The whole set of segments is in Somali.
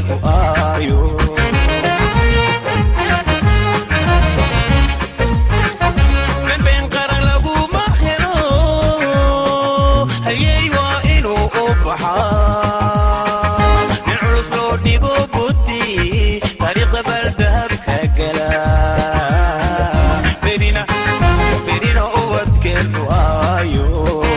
ubadkeenu aayo been qaran laguma helo hayey waa inuu u baxaa nin culus loo dhigo buddi taariikhda baldahabka gala berina berina ubadkeenu aayo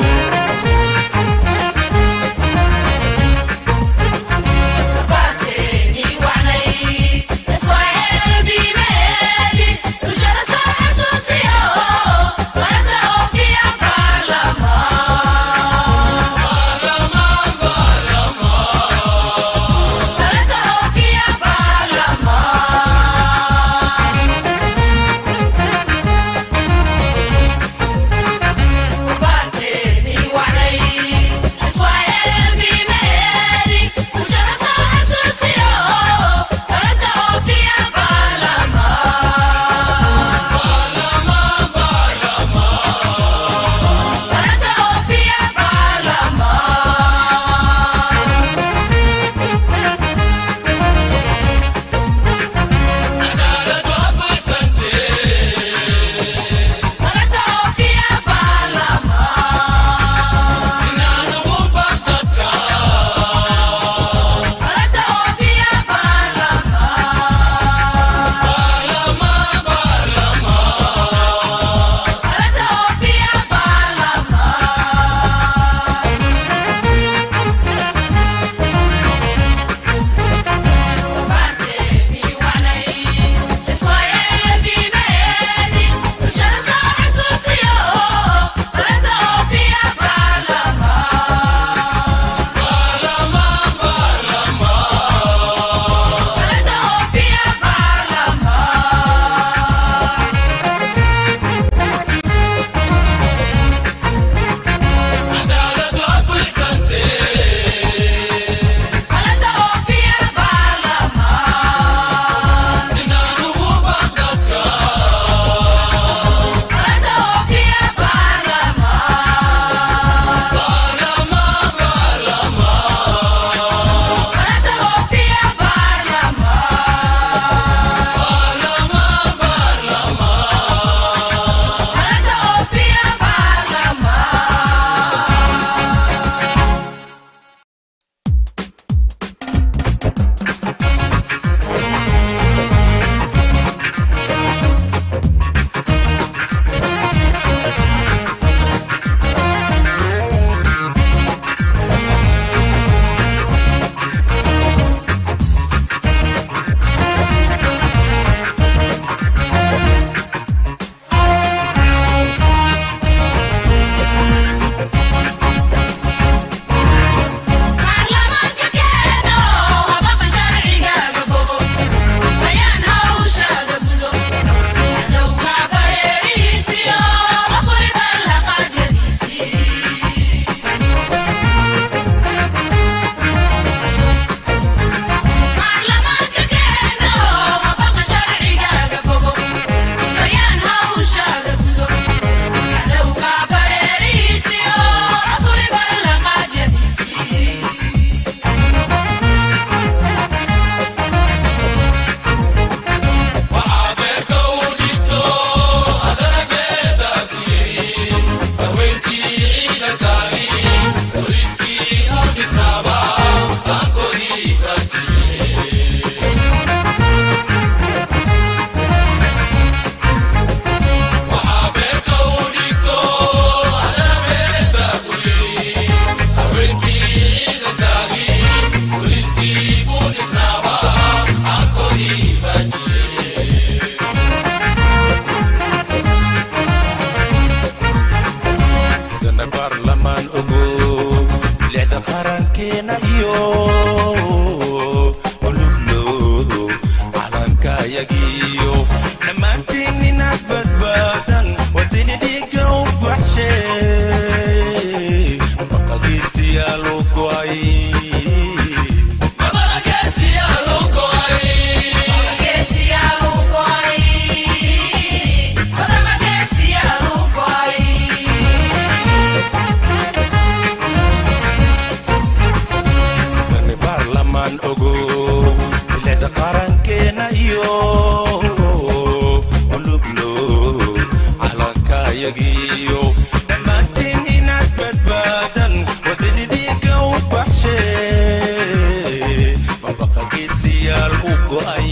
ayagiyo dhammaantiin inaad badbaadan wadini dhiiga u baxshe maqagiisiyaa loo go'ay dani baarlamaan ogo horseed qarankeena iyo uluglo calankayagiyo dhammaanteen inaad badbaadan wadanidiinka u baxshe mabaqageesiyaal u go'ay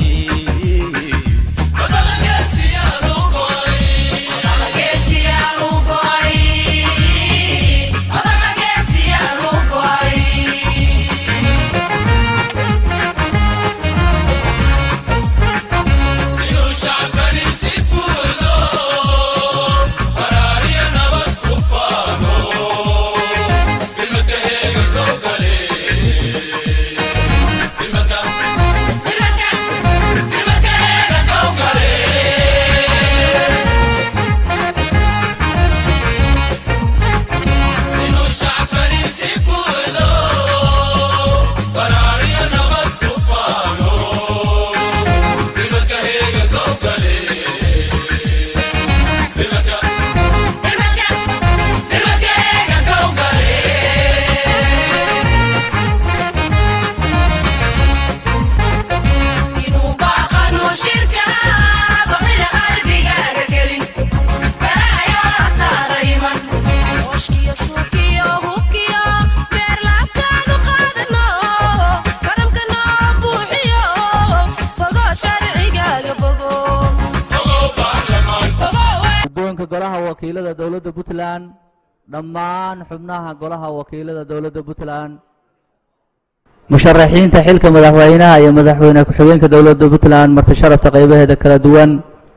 guddoonka golaha wakiilada dowladda puntland dhammaan xubnaha golaha wakiilada dowladda puntland musharaxiinta xilka madaxweynaha iyo madaxweyne ku-xigeenka dowladda puntland marti sharafta qaybaheeda kala duwan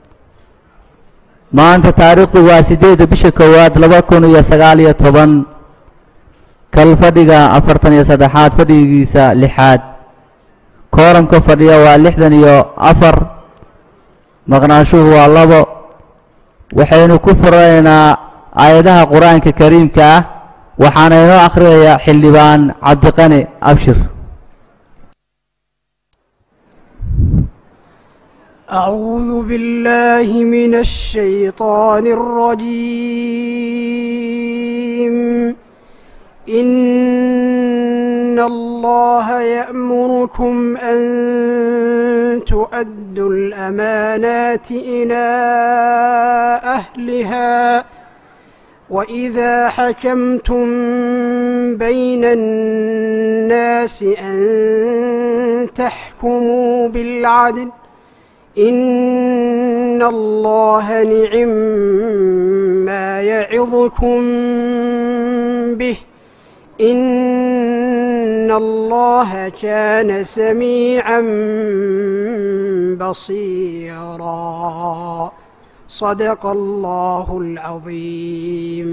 maanta taariikhdu waa siddeedda bisha koowaad laba kun iyo sagaal iyo toban kal fadhiga afartan iyo saddexaad fadhigiisa lixaad kooramka fadhiya waa lixdan iyo afar maqnaanshuhu waa labo waxaynu ku furaynaa aayadaha qur-aanka kariimka ah waxaana inoo akhriyaya xildhibaan cabdiqani abshir أعوذ بالله من الشيطان الرجيم إن الله يأمركم أن تؤدوا الأمانات إلى أهلها وإذا حكمتم بين الناس أن تحكموا بالعدل إن الله نعم ما يعظكم به إن الله كان سميعا بصيرا صدق الله العظيم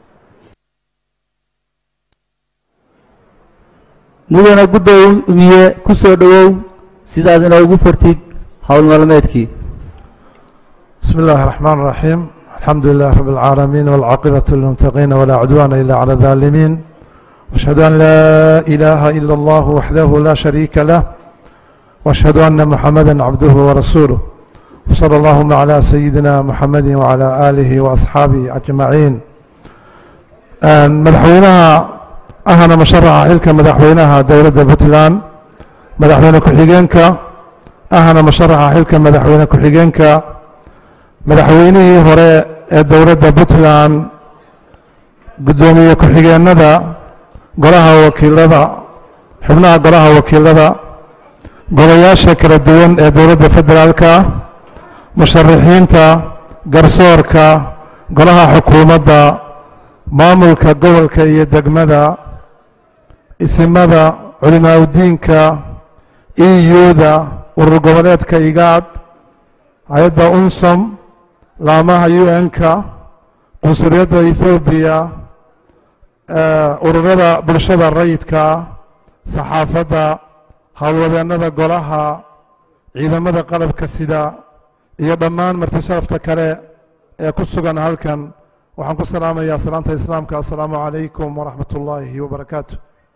mudana guddoomiye ku soo dhowow sidaad inoogu furtid howl maalmeedkii بسم الله الرحمن الرحيم الحمد لله رب العالمين والعاقبة للمتقين ولا عدوان إلا على الظالمين واشهد أن لا إله إلا الله وحده لا شريك له واشهد أن محمدا عبده ورسوله وصلى اللهم على سيدنا محمد وعلى آله وأصحابه أجمعين آن مدحوينها أهنا مشرع إلك مدحوينها دولة بطلان مدحوين كحيجينك أهنا مشرع إلك مدحوين كحيجينك madaxweynihii hore ee dowladda puntland guddoomiye ku-xigeenada golaha wakiilada xubnaha golaha wakiilada golayaasha kala duwan ee dowladda federaalka musharaxiinta garsoorka golaha xukuumadda maamulka gobolka iyo degmada isimada culimaaudiinka eu-da urur goboleedka igaad hay-adda unsom laamaha un-ka qunsuliyadda ethoobiya ururada bulshada rayidka saxaafadda howlwadeennada golaha ciidamada qalabka sida iyo dhammaan marti sharafta kale ee ku sugan halkan waxaan ku salaamayaa salaanta islaamka assalaamu calaykum waraxmat ullaahi wabarakaatu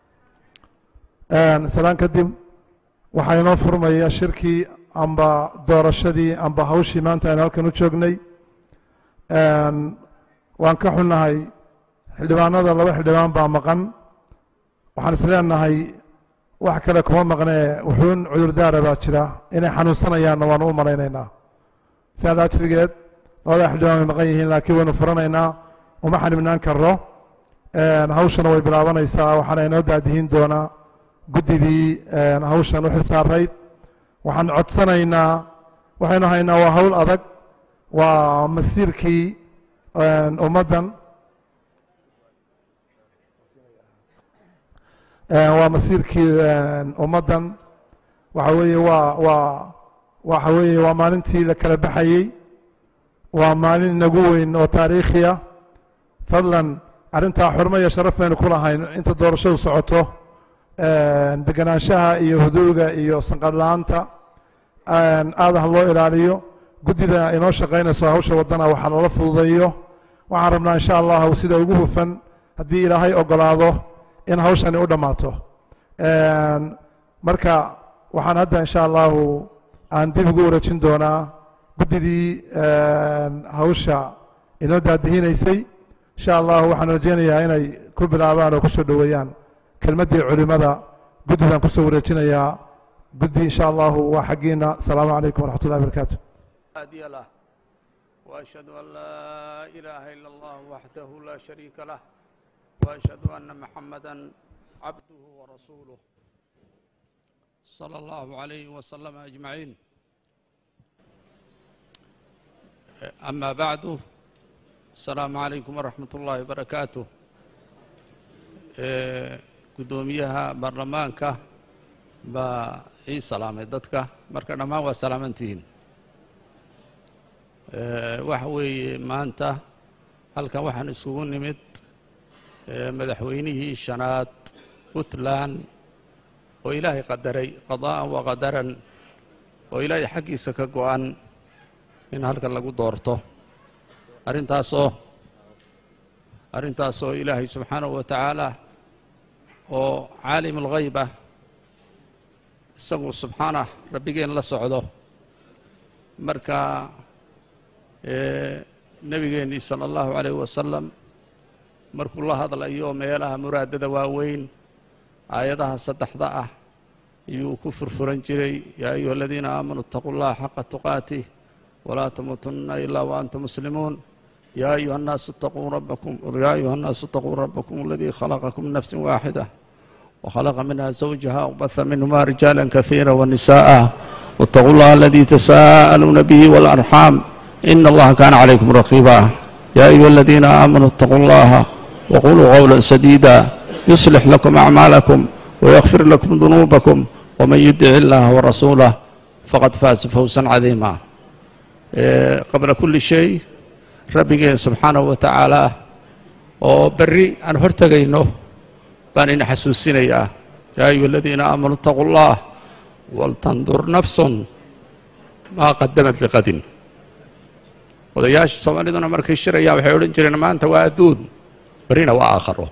salaan kadib waxaa inoo furmaya shirkii amba doorashadii amba hawshii maanta aynu halkan u joognay waan ka xunnahay xildhibaanada laba xildhibaan baa maqan waxaan is leenahay wax kale kuma maqnee wuxuun cudurdaara baa jira inay xanuunsanayaanna waanu u malaynaynaa sidaa ajrigeed labada xildhibaan way maqan yihiin laakiin waynu furanaynaa uma xanibnaan karno hawshana way bilaabanaysaa waxaana inoo daadihin doonaa guddidii hawshan u xilsaarayd waxaan codsanaynaa waxaynu haynaa waa hawl adag waa masiirkii ummaddan waa masiirkii ummaddan waxa weeye waa waa waxa weeye waa maalintii la kala baxayey waa maalin inagu weyn oo taariikhiya fadlan arrintaa xurmo iyo sharaf baynu ku lahayn inta doorashadu socoto deganaanshaha iyo huduuga iyo sanqadla-aanta aada ha loo ilaaliyo guddida inoo shaqaynayso hawsha waddana waxaa lala fududeeyo waxaan rabnaa insha allahu sida ugu hufan haddii ilaahay ogolaado in hawshani u dhammaato marka waxaan hadda insha allahu aan dib ugu wareejin doonaa guddidii hawsha inoo daadihinaysay insha allahu waxaan rajeynayaa inay ku bilaabaan oo kusoo dhoweeyaan kelmaddii culimada guddidaan kusoo wareejinayaa guddi insha allahu waa xaggiina asalaamu calaykum waraxmat ullahi barakaatu هادي له وأشهد أن لا إله إلا الله وحده لا شريك له وأشهد أن محمدا عبده ورسوله صلى الله عليه وسلم أجمعين أما بعد السلام عليكم ورحمة الله وبركاته قدوميها برلمانك با ii salaamay dadka marka dhammaan waa salaamantihiin waxa weeye maanta halkan waxaan isugu nimid madaxweynihii shanaad puntland oo ilaahay qadaray qadaa'an wa qadaran oo ilaahay xaggiisa ka go-an in halkan lagu doorto arrintaasoo arrintaasoo ilaahay subxaanahu wa tacaala oo caalim ulghayb ah isagu subxaanah rabbigeen la socdo marka nebigeennii sala allahu calayh wasalam markuu la hadlayo meelaha muraadada waaweyn aayadaha saddexda ah ayuu ku furfuran jiray yaa ayuha aladiina aamanuu itaquu llaha xaqa tuqaatih walaa tamuutunna ilaa wa antum muslimuun yaa ayuha annaasu itaquu rabbakum yaa ayuha annaasu itaquu rabbakum aladii khalaqakum min nafsin waaxida وخلق منها زوجها وبث منهما رجالا كثيرا ونساء واتقوا الله الذي تساءلون به والأرحام إن الله كان عليكم رقيبا يا أيها الذين آمنوا اتقوا الله وقولوا قولا سديدا يصلح لكم أعمالكم ويغفر لكم ذنوبكم ومن يدع الله ورسوله فقد فاز فوزا عظيما قبل كل شيء ربي سبحانه وتعالى وبري أن هرتقينه baan ina xasuusinayaa yaa ayuha aladiina aamanuu itaquu اllah waltandur nafsun maa qadamad liqadin odayaasha soomaaliduna markay shirayaan waxay odhan jireen maanta waa adduun berrina waa aakharo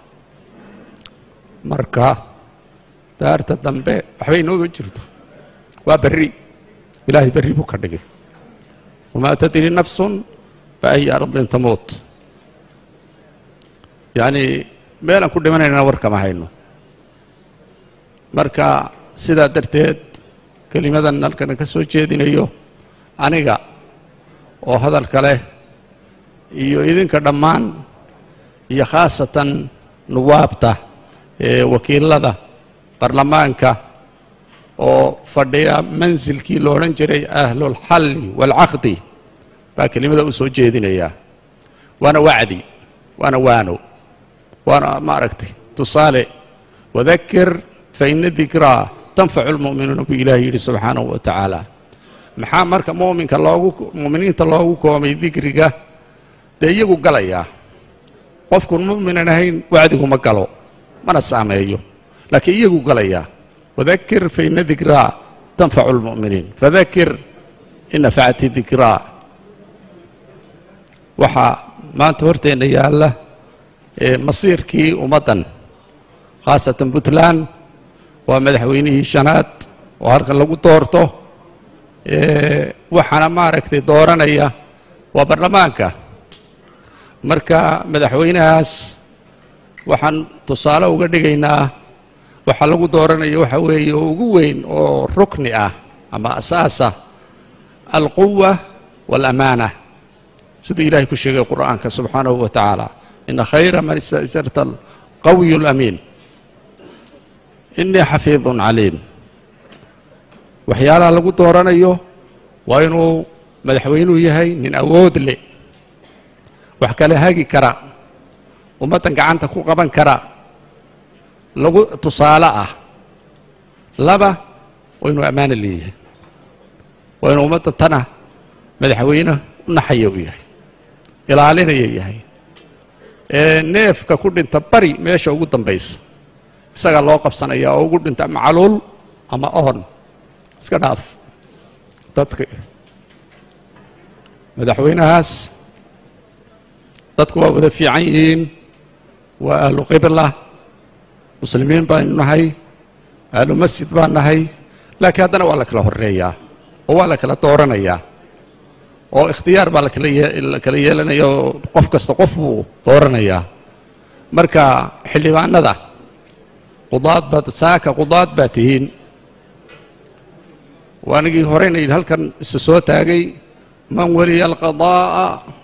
marka daarta dambe waxbay nooma jirto waa berri ilaahay berri buu ka dhigay wamaa tadri nafsun biayi ardin tamuut yani meelaan ku dhimanaynana war kama hayno marka sidaa darteed kelimadan halkana ka soo jeedinayo aniga oo hadalka leh iyo idinka dhammaan iyo khaasatan nuwaabta ee wakiilada barlamaanka oo fadhiya mansilkii lo odhan jiray ahlulxalli waalcaqdi baa kelimada u soo jeedinayaa waana wacdi waana waano waana maaragtay tusaale wadakir faina dikraa tanfacu lmu'minuuna buu ilaahay yidhi subxaanahu wa tacaala maxaa marka muminka loogu mu'miniinta loogu koomay dikriga dee iyagu galayaa qofkun mu'minan ahayn wacdigu ma galo mana saameeyo laakiin iyagu galayaa wadakir faina dikraa tanfacu lmu'miniin fadakir in nafacti dikraa waxaa maanta horteenna yaalla masiirkii ummaddan khaasatan puntland waa madaxweynihii shanaad oo halkan lagu doorto waxaana maaragtay dooranaya waa baarlamaanka marka madaxweynahaas waxaan tusaale uga dhigaynaa waxaa lagu dooranaya waxa weeye oo ugu weyn oo rukni ah ama asaasa alquwa waalaamaana siduu ilaahay ku sheegay qur'aanka subxaanahu wa tacaala ina khayra man istasarta alqawiyu alamiin inii xafiidun caliim waxyaalaha lagu dooranayo waa inuu madaxweynuhu yahay nin awood leh wax kale hagi kara ummaddan gacanta ku qaban kara lagu tusaale ah laba waa inuu ammaano leeyahay waa inuu ummaddan tana madaxweyne u naxaya u yahay ilaalinaya yahay ee neefka ku dhinta bari meesha ugu dambaysa isagaa loo qabsanaya oo ugu dhinta macluul ama ohon iska dhaaf dadka madaxweynahaas dadku waa wada fiican yihiin waa ahlu qibla muslimiin baynu nahay ahlu masjid baan nahay laakiin haddana waa la kala horeeyaa oo waa la kala dooranayaa oo ikhtiyaar baa lakala la kala yeelanaya oo qof kasta qof buu dooranayaa marka xildhibaanada qudaad baad saaka qudaad baa tihiin waanigii horeyna yidhi halkan isu soo taagay man waliya alqadaa'a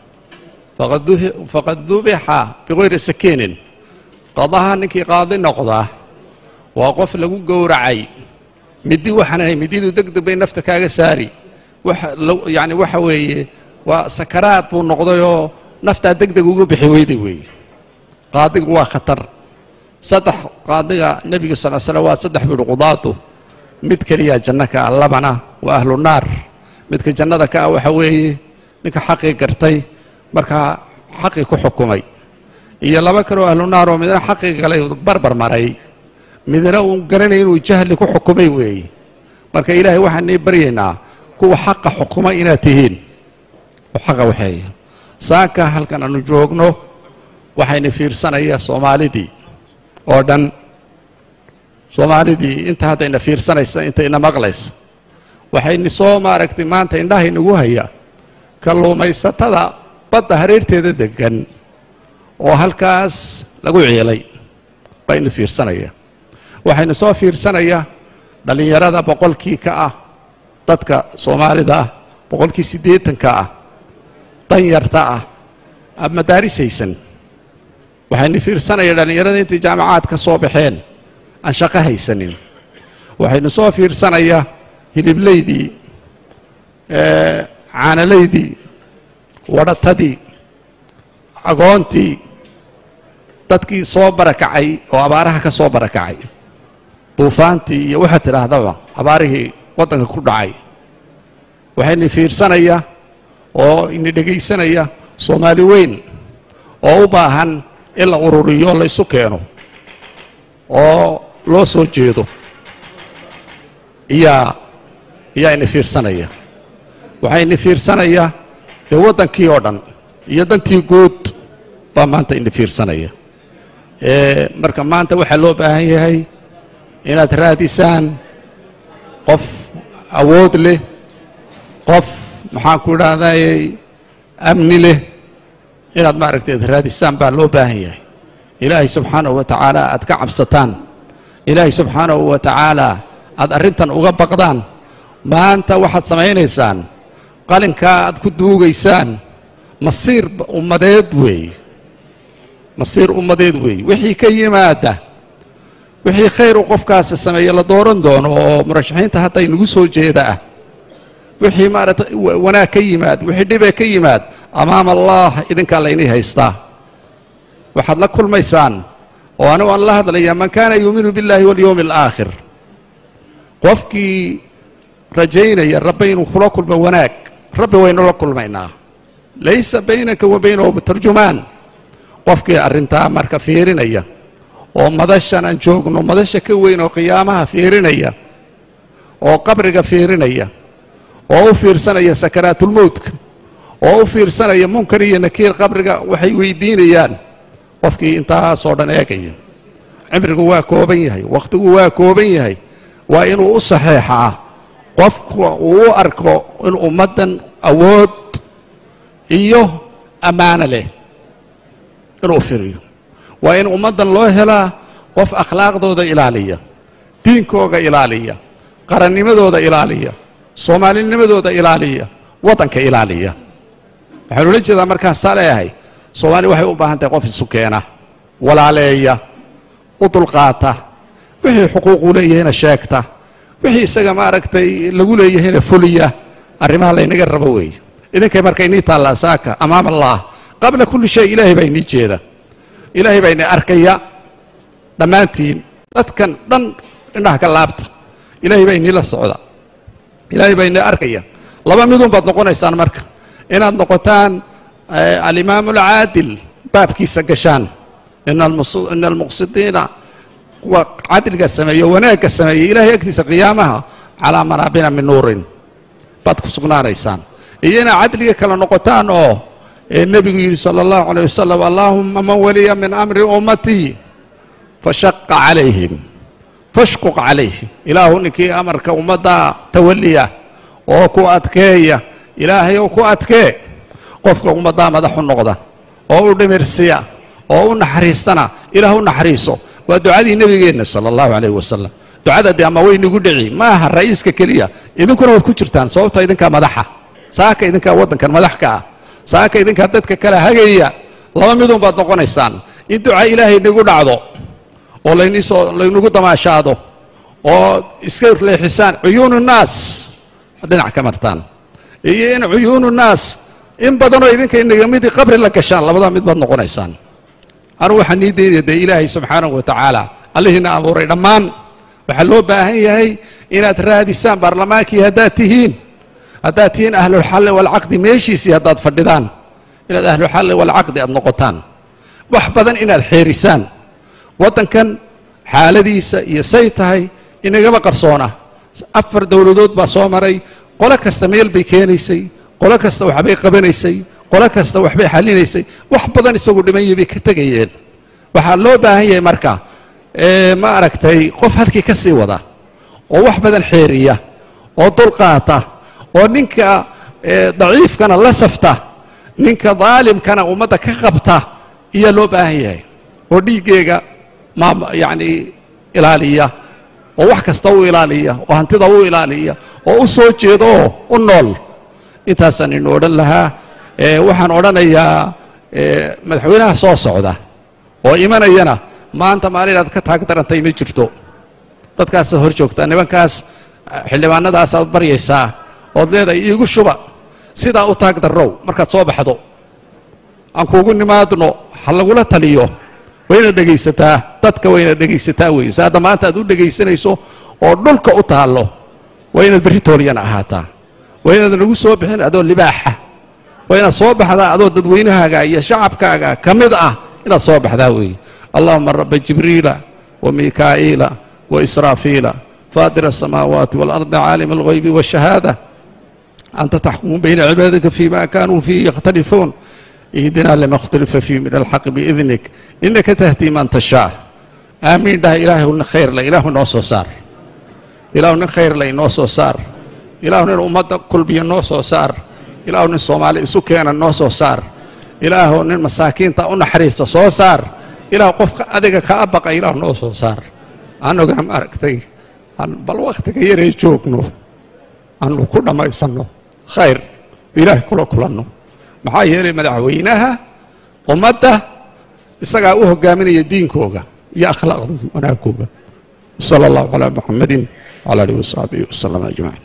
faqad dubixa bikayri sakiinin qadaha ninkii qaadi noqdaa waa qof lagu gowracay midi waxaan mididu deg deg bay nafta kaaga saari yani waxa weeye waa sakaraad buu noqdayoo naftaa deg deg uga bixi weyday weeye qaadigu waa khatar saddex qaadiga nebiga sal slam waa saddex buuhi qudaadu mid keliya janno ka ah labana waa ahlu naar midka jannada ka ah waxa weeye ninka xaqii gartay markaa xaqii ku xukumay iyo laba kaloo ahlu naar oo midna xaqii galay barbar maray midna uu garanay inuu jahli ku xukumay weeye marka ilaahay waxaan nii baryaynaa kuwa xaqa xukuma inaad tihiin oo xaqa waxeeya saaka halkan aanu joogno waxayna fiirsanaya soomaalidii oo dhan soomaalidii inta haddayna fiirsanaysa intayna maqlaysa waxayna soo maaragtay maanta indhaha inagu haya kalluumaysatada badda hareerteeda degan oo halkaas lagu ciilay bayna fiirsanaya waxayna soo fiirsanaya dhallinyarada boqolkii ka ah dadka soomaalida ah boqolkii siddeetanka ah danyarta ah madaarisaysan waxayna fiirsanaya dhallinyarada intay jaamacaad ka soo baxeen aan shaqo haysanin waxaynu soo fiirsanaya hilibleydii caanalaydii wadhatadii agoontii dadkii soo barakacay oo abaaraha ka soo barakacay duufaantii iyo waxaad tidhaahdaba abaarihii waddanka ku dhacay waxayna fiirsanaya oo ina dhegaysanaya soomaali weyn oo u baahan in la ururiyo la ysu keeno oo loo soo jeedo iyaa iyaa ina fiirsanaya waxaa ina fiirsanaya dee waddankii oo dhan iyo dantii guud baa maanta ina fiirsanaya marka maanta waxaa loo baahan yahay inaad raadisaan qof awood leh qof maxaan ku idhahdayy amni leh inaad maaragtay ad raadisaan baa loo baahan yahay ilaahay subxaanahu wa tacaala aad ka cabsataan ilaahay subxaanahu wa tacaala aad arrintan uga baqdaan maanta waxaad samaynaysaan qalinkaa aad ku duugaysaan masiir ummadeed weeye masiir ummadeed weeye wixii ka yimaada wixii khayr uu qofkaasi sameeye la dooran doono oo murashaxiinta hadda inagu soo jeeda ah wixii maaragtay wanaag ka yimaad wixii dhibee ka yimaad amaam allah idinkaa laynii haystaa waxaad la kulmaysaan oo anigu aan la hadlayaa man kaana yuuminu biاllahi walyowmi alaakhir qofkii rajaynaya rabbi inuu kula kulmo wanaag rabbi waynu la kulmaynaa laysa baynaka wa baynahu tarjumaan qofkii arrintaa marka fiirinaya oo madashan aan joogno madasha ka weyn oo qiyaamaha fiirinaya oo qabriga fiirinaya oo u fiirsanaya sakaraatulmowtka oo u fiirsanaya munkar iyo nakiir qabriga waxay weydiinayaan qofkii intaasoo dhan eegaya cimrigu waa kooban yahay wakhtigu waa kooban yahay waa inuu u saxeexaa qofka uu u arko in ummaddan awood iyo ammaano leh inuu firiyo waa in ummaddan loo helaa qof akhlaaqdooda ilaaliya diinkooga ilaaliya qarannimadooda ilaaliya soomaalinimadooda ilaaliya waddanka ilaaliya waxaan ula jeedaa markaan saa leeyahay soomaali waxay u baahan tahay qof isu keena walaaleeya u dulqaata wixii xuquuqu leeyahayna sheegta wixii isaga maaragtay lagu leeyahayna fuliya arrimaha laynaga rabo weeye idinkay marka inii taallaa saaka amaam allah qabla kulli shay ilaahay baa inii jeeda ilaahay baa ini arkaya dhammaantiin dadkan dhan indhaha ka laabta ilaahay baa inii la socda ilaahay baa inii arkaya laba midun baad noqonaysaan marka inaad noqotaan alimaam alcaadil baabkiisa gashaan ina almuqsidiina kuwa cadliga sameeyo wanaagga sameeya ilaahay agtiisa qiyaamaha calaa manaabina min nuurin baad ku sugnaanaysaan iyo inaad cadliga kala noqotaan oo nebigu yidhi sala allahu alayh wasalam allaahuma man waliya min amri ummatii fashaqa calayhim fashquq calayhim ilaahu ninkii amarka ummadda tawaliya oo ku adkeeya ilaahay oo ku adkee qofka ummaddaa madaxu noqda oo u dhimirsiya oo u naxariistana ilaah u naxariiso waa ducadii nebigeenna sala allahu calayh wasalam ducada dee ama waynigu dhici ma aha ra'iiska keliya idinkuna waad ku jirtaan sababta idinkaa madaxa saaka idinkaa waddankan madax ka ah saaka idinkaa dadka kala hagaya laba midun baad noqonaysaan in duca ilaahay nigu dhacdo oo laynisoo laynagu damaashaado oo iska leexisaan cuyuunu nnaas dhinac ka martaan iyo in cuyuunu nnaas in badanoo idinka inaga midii qabri la gashaan labadaa mid baad noqonaysaan anugu waxaan nii daynaya dee ilaahay subxaanahu wa tacaala allihiina abuuray dhammaan waxaa loo baahan yahay inaad raadisaan baarlamaankii haddaad tihiin haddaad tihiin ahlulxalli walcaqdi meeshiisii haddaad fadhidaan inaad ahlulxalli walcaqdi aad noqotaan wax badan inaad xeerisaan waddankan xaaladiisa iyo say tahay inagama qarsoona afar dowladood baa soo maray qolo kasta meel bay keenaysay qolo kasta waxbay qabanaysay qolo kasta waxbay xallinaysay wax badan isagu dhimanyay bay ka tegayeen waxaa loo baahan yahay marka ma aragtay qof halkii ka sii wada oo wax badan xeeriya oo dulqaata oo ninka daciifkana la safta ninka daalimkana ummadda ka qabta iyaa loo baahan yahay oo dhiiggeega ma yacni ilaaliya oo wax kasta u ilaaliya oo hantida u ilaaliya oo u soo jeeda oo u nool intaasaan inu odhan lahaa waxaan odhanayaa madaxweynaha soo socda oo imanayana maanta maalin aad ka taag darantay ma jirto dadkaasaad hor joogtaa nimankaas xildhibaanadaasaad baryaysaa ood leedahay iigu shuba sidaa u taag darrow markaad soo baxdo aan kuugu nimaadno ha lagula taliyo waynaad dhegaysataa dadka waynaad dhegaysataa weeye se hadda maanta aad u dhegaysanayso oo dhulka u taallo waa inaad berri tooliyana ahaataa waa inaad nagu soo bixin adoo libaaxa waa inaad soo baxdaa adoo dadweynahaaga iyo shacabkaaga ka mid ah inaad soo baxdaa weeye allahuma raba jibriila wamikaa'iila waisraafiila faatira asamaawaati waalardi caalim alghaybi waashahaada anta taxkumu bayna cibaadika fima kanuu fiihi yakhtalifuun ihdina lima اkhtalifa fiih min alxaqi biidnik inaka tahdi man tashaa aamiin dhaha ilaahu nin khayrle ilaahu noo soo saar ilaahu nin khayrle inoo soo saar ilaahu nin ummadda kulbiya noo soo saar ilaahu nin soomaali isu keena noo soo saar ilaahu nin masaakiinta u naxariista soo saar ilaahu qofka adiga kaa baqa ilaahu noo soo saar annaguna maaragtay bal wakhtiga yaray joogno aanu ku dhammaysanno khayr ilaahay kula kulanno maxaa yeelay madaxweynaha ummadda isagaa u hogaaminaya diinkooga iyo akhlaaqdooda wanaagooga sala allahu calaa muxamadin wcala alihi wasaxbihi wasalam ajmaciin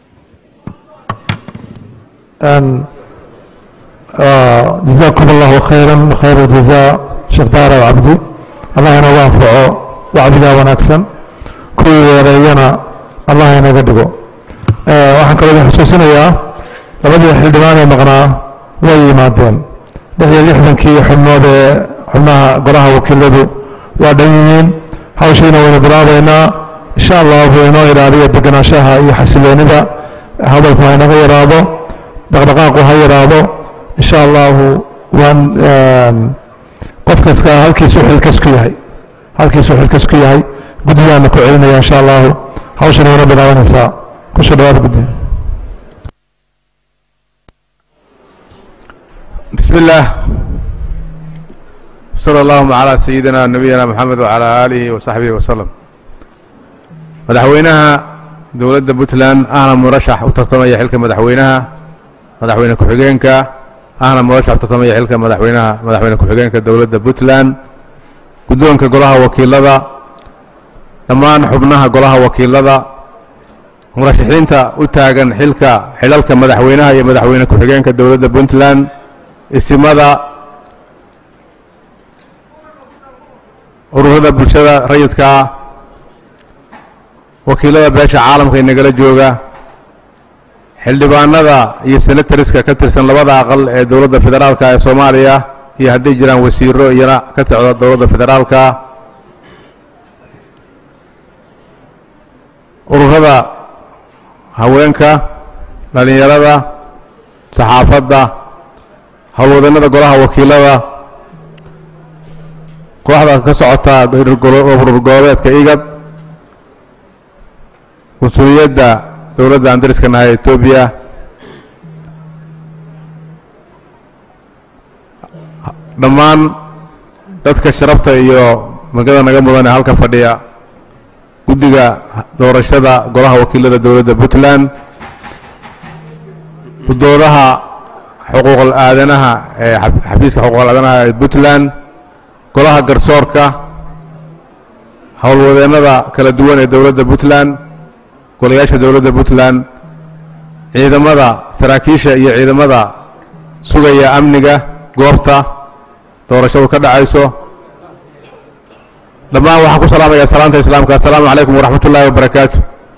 جزاكم الله خيرا خير الجزاء شيخ دار وعبدي الله ينوى أنفعه وعبدا ونكسن كل ولينا الله ينوى دقو waxaan kaloo idin xusuusinayaa labadii xildhibaan ee maqnaa way yimaadeen lix iyo lixdankii xubnood ee xubnaha golaha wakiiladu waa dhan yihiin hawshiina waynu bilaabaynaa insha allahu inoo ilaaliyo degenaanshaha iyo xasiloonida hadalku ha inaga yaraado dhaqdhaqaaqu ha yaraado insha allahu waan qof kasta halkiisuu xilkas ku yahay halkiisuu xilkas ku yahay guddigaana ku celinaya insha allahu hawshana wayna bilaabanaysaa kusoo dhawaad guddi بسم الله صلى اللهم على سيدنا نبينا محمد وعلى آله وصحبه وسلم madaxweynaha dowladda puntland ahna murashax u tartamaya xilka madaxweynaha madaxweyne ku-xigeenka ahna murashax u tartamaya xilka madaxweynaha madaxweyne ku-xigeenka dowladda puntland guddoonka golaha wakiilada dhammaan xubnaha golaha wakiilada murashaxiinta u taagan xilka xilalka madaxweynaha iyo madaxweyne ku-xigeenka dowladda puntland isimada ururada bulshada rayidka ah wakiilada beesha caalamka ee nagala jooga xildhibaanada iyo senatariska ka tirsan labada aqal ee dowladda federaalka ee soomaaliya iyo hadday jiraan wasiiro iyana ka socda dowladda federaalka ururada haweenka dhalinyarada saxaafadda howlwadannada golaha wakiilada kooxda ka socota urur goboleedka igad mas-uuliyadda dowladda aan dariska nahay etoobiya dhammaan dadka sharafta iyo magada naga mudan ee halka fadhiya guddiga doorashada golaha wakiilada dowladda puntland gudoodaha xuquuqal aadanaha ee xafiiska xuquuqal aadanaha ee puntland golaha garsoorka howlwadeennada kala duwan ee dowladda puntland golayaasha dowladda puntland ciidamada saraakiisha iyo ciidamada sugaya amniga goobta doorashadu ka dhacayso dhammaan waxaan ku salaamaya salaanta islaamka assalaamu calaykum waraxmat ullaahi wabarakaatu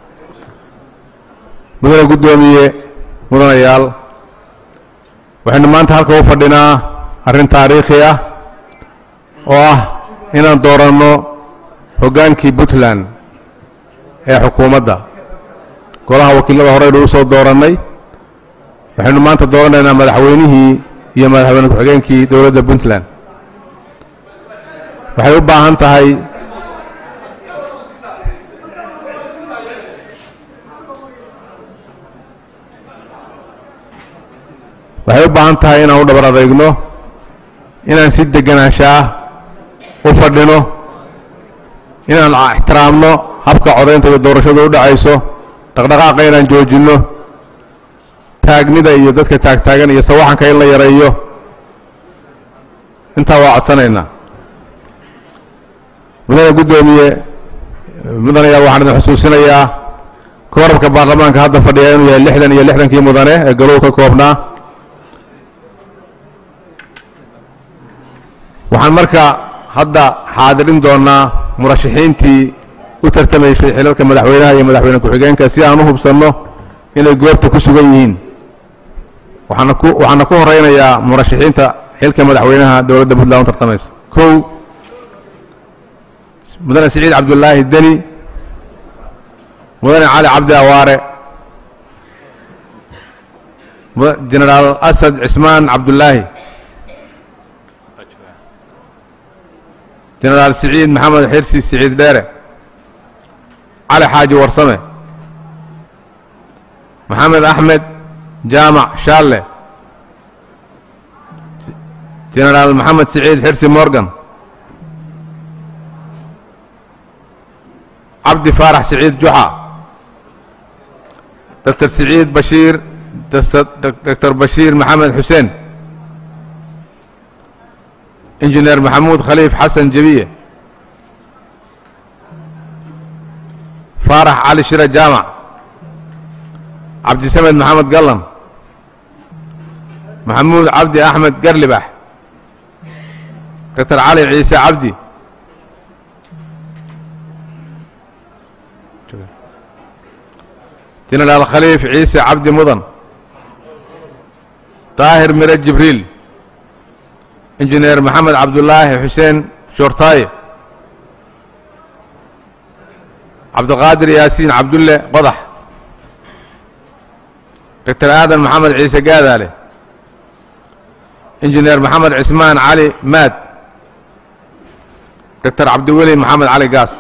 mudane guddoomiye mudanayaal waxaynu maanta halka u fadhinaa arrin taariikhi ah oo ah inaan dooranno hoggaankii puntland ee xukuumadda golaha wakiilada horeynu u soo doorannay waxaynu maanta dooranaynaa madaxweynihii iyo madaxweyne ku-xigeenkii dowladda puntland waxay u baahan tahay waxay u baahan tahay inaan u dhabar adeegno inaan si deganaanshaah u fadhino inaan ixtiraamno habka codaynta iyo doorashadu u dhacayso dhaqdhaqaaqa inaan joojinno taagnida iyo dadka taagtaagan iyo sawaxanka in la yareeyo intaa waa codsanaynaa mudane guddoomiye mudanayaal waxaan idin xusuusinayaa koorabka baarlamaanka hadda fadhiya inuu yahay lixdan iyo lixdankii mudane ee galuhu ka koobnaa waxaan marka hadda xaadirin doonnaa murashaxiintii u tartamaysay xilalka madaxweynaha iyo madaxweyne ku-xigeenka si aan u hubsanno inay goobta ku sugan yihiin waxaana ku waxaana ku horeynayaa murashaxiinta xilka madaxweynaha dowladda puntland u tartamaysa kow mudane siciid cabdullaahi deni mudane cali cabdi awaare jenaraal asad cismaan cabdullaahi jenaraal siciid maxamed xirsi siciid dheere cali xaaji warsame maxamed axmed jaamac shaalle jenaraal maxamed siciid xirsi morgan cabdi faarax siciid juxa doctor siciid bashiir doctor bashiir maxamed xuseen injineer maxamuud khaliif xasan jebiye faarax cali shire jaamac cabdisamed maxamed gallan maxamuud cabdi axmed garlibax doctor cali ciise cabdi jenaraal khaliif ciise cabdi mudan daahir mire jibriil injineer maxamed cabdulaahi xuseen shoortaaye cabdiqaadir yaasiin cabdulle qodax doctor aadan maxamed ciise gaadaale injineer maxamed cismaan cali maad doctor cabdiweli maxamed cali gaas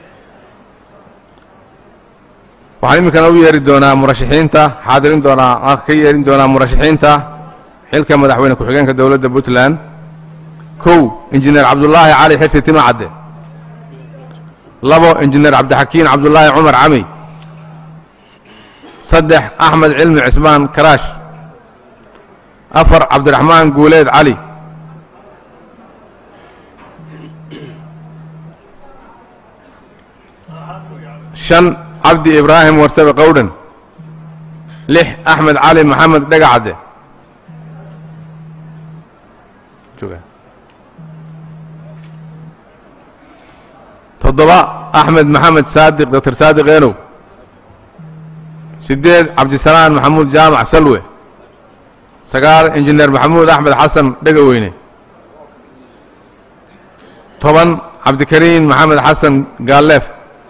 waxaan iminkana u yeeri doonaa murashaxiinta xaadirin doonaa ka yeerin doonaa murashaxiinta xilka madaxweyne ku-xigeenka dowladda puntland kow injineer cabdullaahi cali xirsi tima cadde labo injineer cabdixakiin cabdulaahi cumar cami saddex axmed cilmi cismaan karaash afar cabdiraxmaan guuleed cali shan cabdi ibraahim warsabe qowdhan lix axmed cali maxamed dhegacadde jooga toddoba axmed maxamed saadiq doctor saadiq eenow siddeed cabdisalaan maxamuud jaamac salwe sagaal injineer maxamuud axmed xasan dhegaweyne toban cabdikariin maxamed xasan gaalleef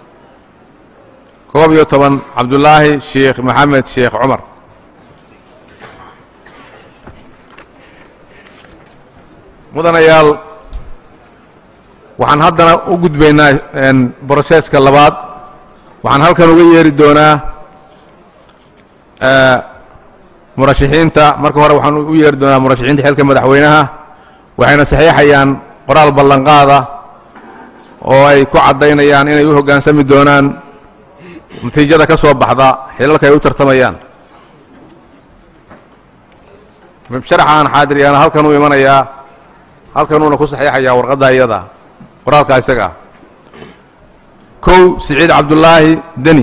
koob iyo toban cabdulaahi sheekh maxamed sheekh cumar mudanayaal waxaan haddana u gudbaynaa broseska labaad waxaan halkan uga yeeri doonaa murashixiinta marka hore waxaan u yeeri doonaa murashixiinta xilka madaxweynaha waxayna saxiixayaan qoraal ballanqaada oo ay ku caddaynayaan inay u hoggaansami doonaan natiijada ka soo baxda xilalka ay u tartamayaan sharaxa aan xaadiryaana halkan uu imanayaa halkanuuna ku saxiixayaa warqadda iyada qoraalka isaga ah kow siciid cabdulaahi deni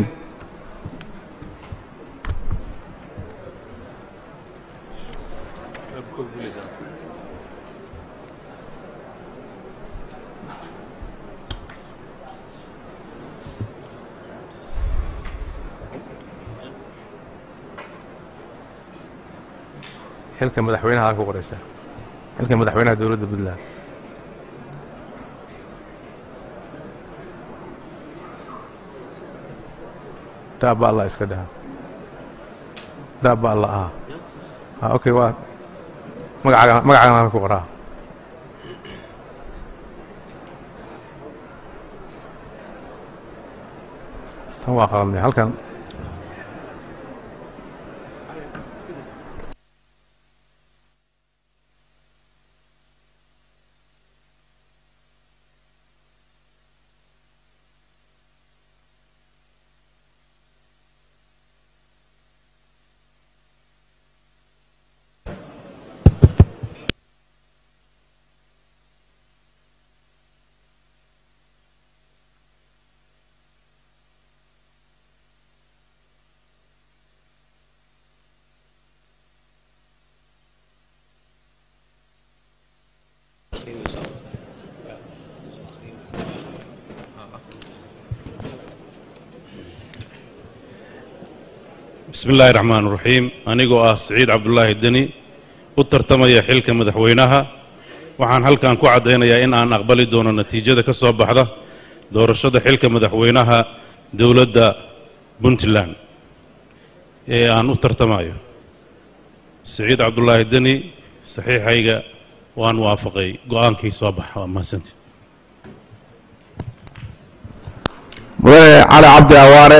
xilka madaxweynaha aa ku qoraysa xilka madaxweynaha dowladda puntland daaba allah iska dhaha daaba allah ah a okay waa magacaaga magacaagan ku qoraa tan waa qaladnay halkan bismi illaahi raxmaan raxiim anigoo ah siciid cabdulaahi deni u tartamaya xilka madaxweynaha waxaan halkan ku caddaynayaa in aan aqbali doono natiijada ka soo baxda doorashada xilka madaxweynaha dowladda puntland ee aan u tartamayo siciid cabdulaahi deni saxiixayga waan waafaqay go'aankii soo baxa waa mahadsanti mudane cali cabdi awaare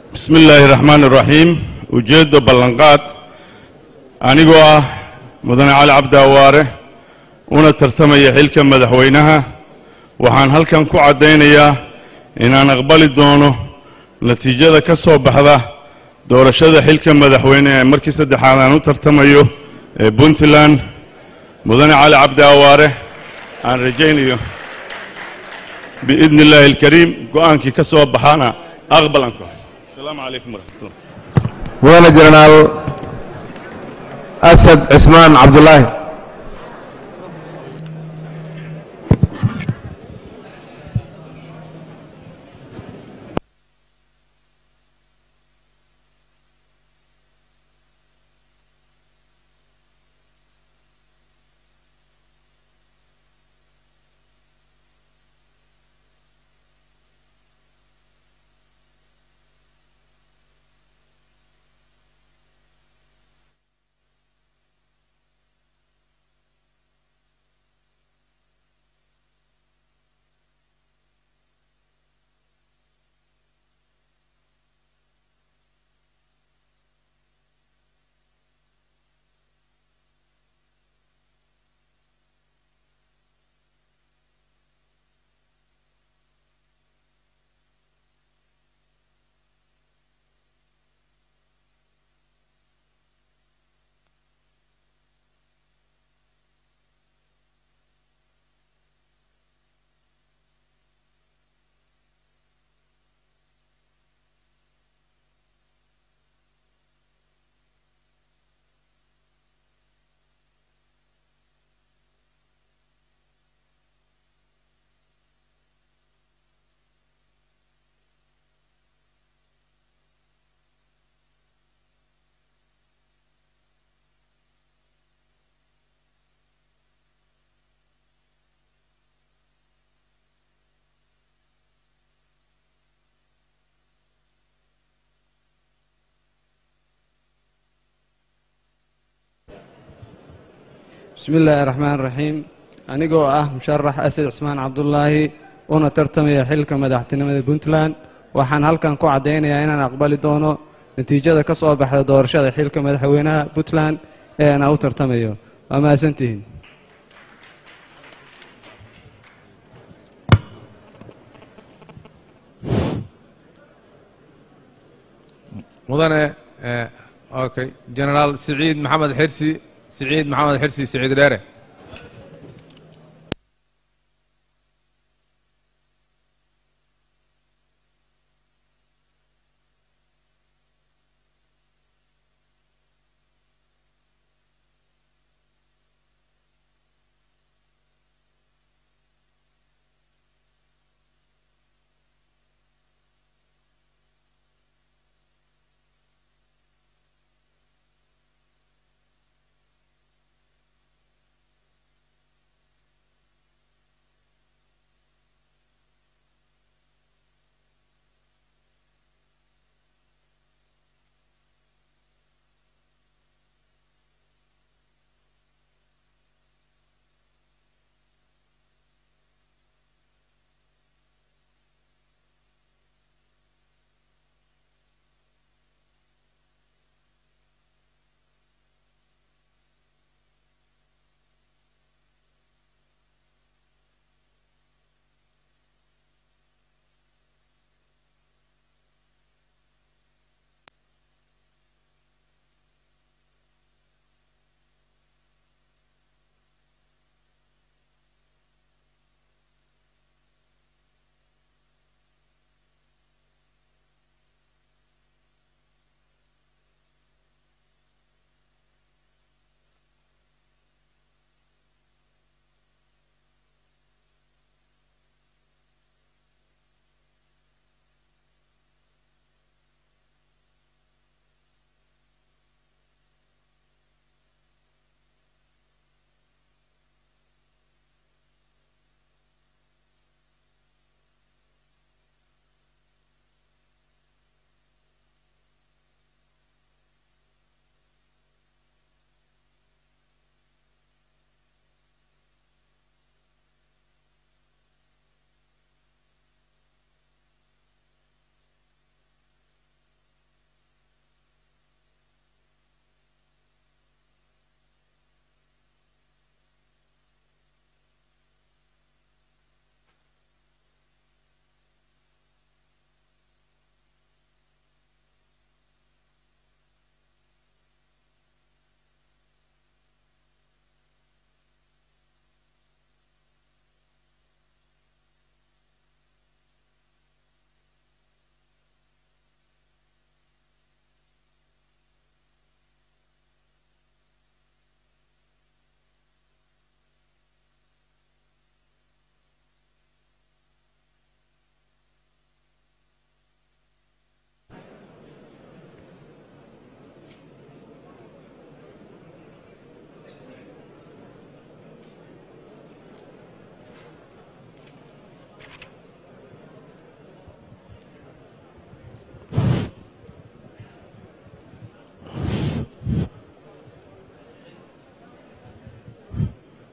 bismi illaahi raxmaan iraxiim ujeedda ballanqaad anigoo ah mudane cali cabdi awaare una tartamaya xilka madaxweynaha waxaan halkan ku caddaynayaa inaan aqbali doono natiijada ka soo baxda doorashada xilka madaxweyne ee markii saddexaad aan u tartamayo ee puntland mudane cali cabdi awaare aan rajaynayo biidni illaahi alkariim go'aankii ka soo baxana aqbalanku asalaamu calaykum waraxmatullah mudane jenaraal asad cismaan cabdulaahi bismi illaahi raxmaan raxiim anigoo ah musharax asad cismaan cabdulaahi una tartamaya xilka madaxtinimada puntland waxaan halkan ku caddaynayaa inaan aqbali doono natiijada ka soo baxda doorashada xilka madaxweynaha puntland ee aan u tartamayo waa mahadsantihiin mudane eh, okay jenaraal siciid maxamed xirsi siciid maxamed xirsi siciid dheere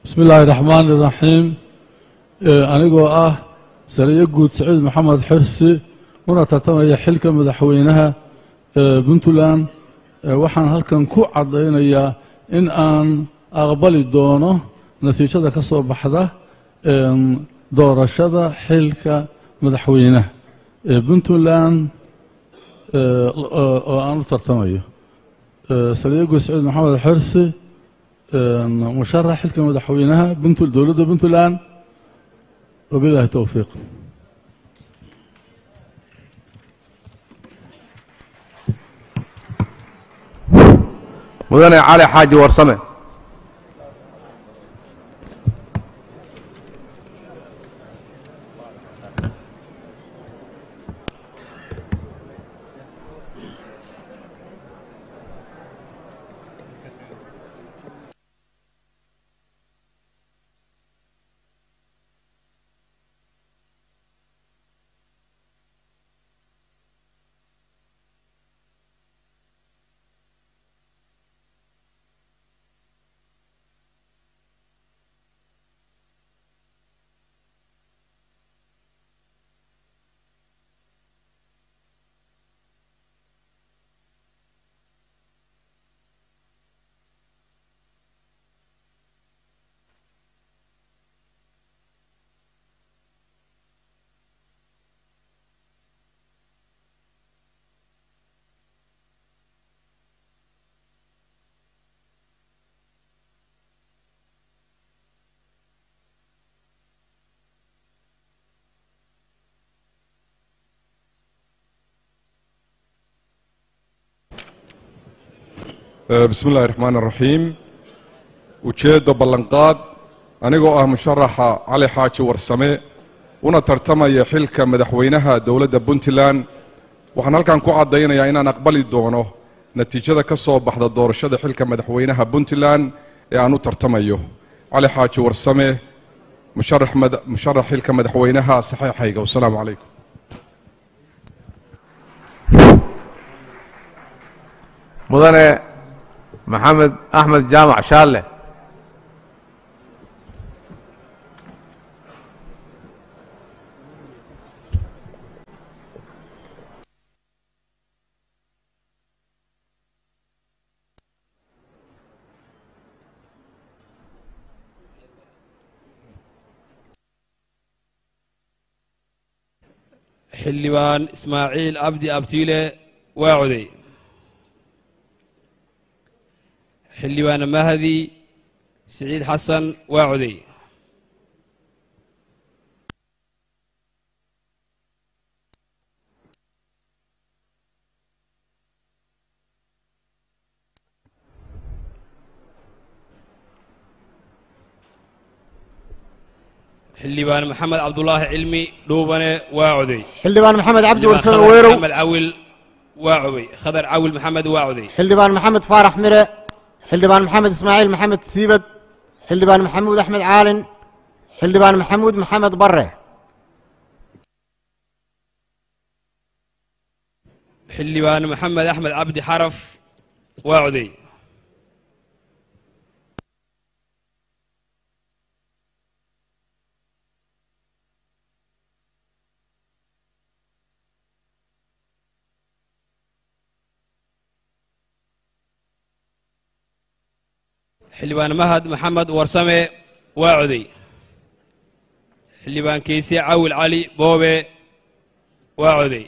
bismi illaahi raxmaani raxiim anigoo ah sariyo guud saciid maxamed xirsi una tartamaya xilka madaxweynaha puntland waxaan halkan ku caddaynayaa in aan aqbali doono natiijada ka soo baxda doorashada xilka madaxweynaha ee puntland oo aan u tartamayo sariyo guud saciid maxamed xirsi musharax xilka madaxweynaha dowladda puntland wabilaahi towfiiq mudane cali xaaji warsame bismi illaahi raxmaan raxiim ujeeddo ballanqaad anigoo ah musharaxa cali xaaji warsame una tartamaya xilka madaxweynaha dowladda puntland waxaan halkan ku caddaynayaa inaan aqbali doono natiijada ka soo baxda doorashada xilka madaxweynaha puntland ee aan u tartamayo cali xaaji warsame musharax xilka madaxweynaha saxiixayga wasalaamu calaykum mudane maxamed axmed jaamac shaalle xildhibaan ismaaciil abdi abtiile waa coday xildhibaan mahdi siciid xasan waa coday xildhibaan maxamed cabdulaahi cilmi dhuubane waa coday xildhibaan maxamed cabdi xildhibaan warsame khadar weerow maxamed cawil waa cobay khadar cawil maxamed waa coday xildhibaan maxamed faarax mire xildhibaan maxamed ismaaciil maxamed siibad xildhibaan maxamuud axmed caalin xildhibaan maxamuud maxamed bare xildhibaan maxamed axmed cabdi xaraf waa coday xildhibaan mahad maxamed warsame waa coday xildhibaan keyse cawil cali boobe waa coday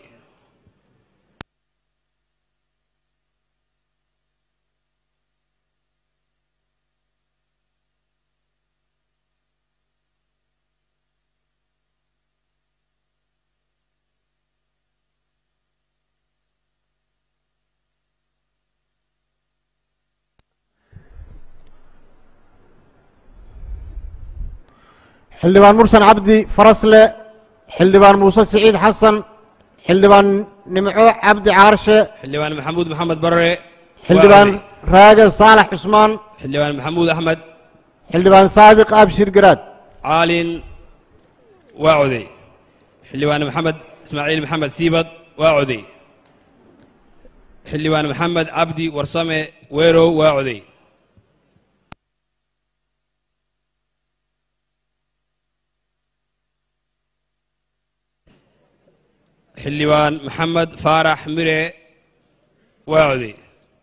xildhibaan mursan cabdi farasle xildhibaan muuse siciid xasan xildhibaan nimco cabdi caarshe xildhibaan maxamuud maxamed bare xildhibaan raage saalax cusmaan xildhibaan maxamuud axmed xildhibaan saadiq abshir garaad caalin waa coday xildhibaan maxamed ismaaciil maxamed siibad waa coday xildhibaan maxamed cabdi warsame weerow waa coday xildhibaan maxamed faarax mire waa coday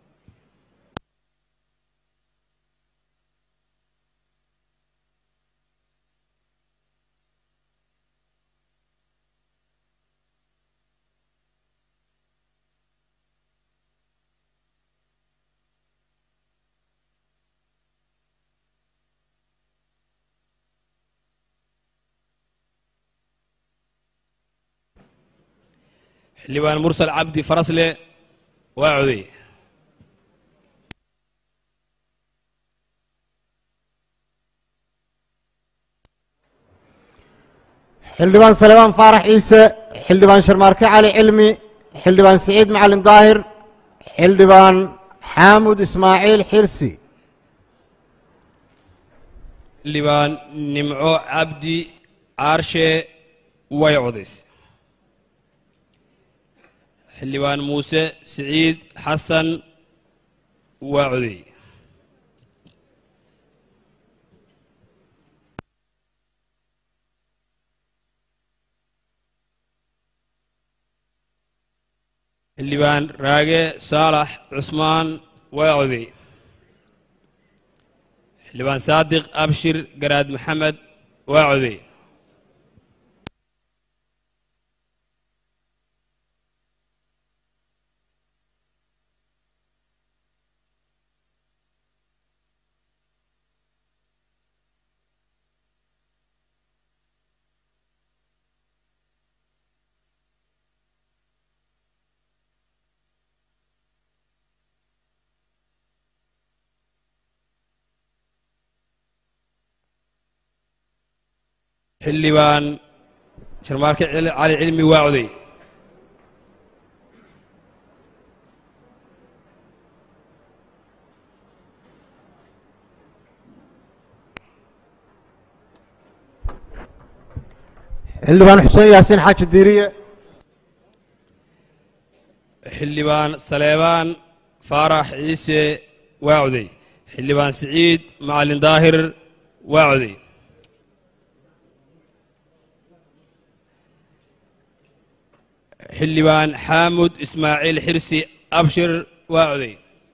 xildhibaan mursal cabdi farasle waa coday xildhibaan salebaan faarax ciise xildhibaan sharmaarke cali cilmi xildhibaan siciid macalin daahir xildhibaan xaamud ismaaciil xirsi xildhibaan nimco cabdi caarshe way codays xildhibaan muuse siciid xasan waa coday xildhibaan raage saalax cusmaan waa coday xildhibaan saadiq abshir garaad maxamed waa coday xildhibaan sharmaarke cali cali cilmi waa coday xildhibaan xuseen yaasiin xaaji diiriye xildhibaan saleebaan faarax ciise waa coday xildhibaan siciid macalin daahir waa coday xildhibaan xaamud ismaaciil xirsi abshir waa coday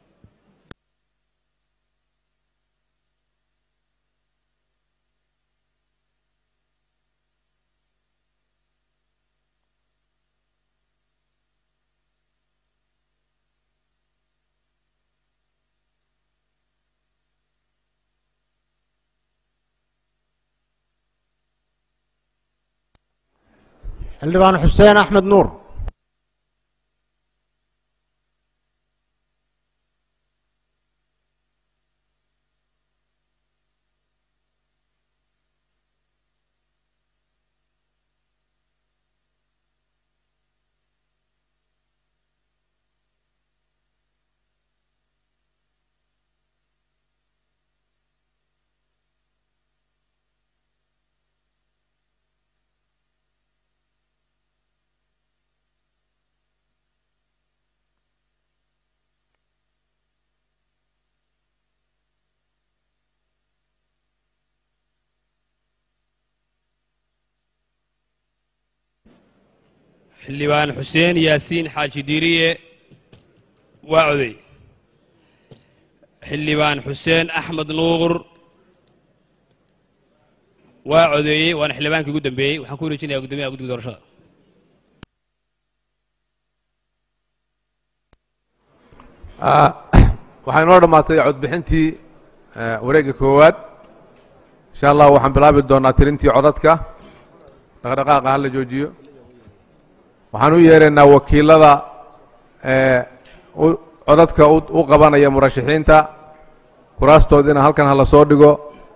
xildhibaan xuseen axmed nuur xildhibaan xuseen yaasiin xaaji diiriye waa coday xildhibaan xuseen axmed nuur waa codeeyey waana xildhibaankii ugu dambeeyey waxaan ku wareejinayaa guddoomiyaha guddiga doorashada waxaa inoo dhammaatay codbixintii wareegga koowaad insha allah waxaan bilaabi doonaa tirintii codadka dhaqdhaqaaqa hala joojiyo waxaan u yeeraynaa wakiilada codadka u qabanaya murashaxiinta kuraastoodina halkan hala soo dhigo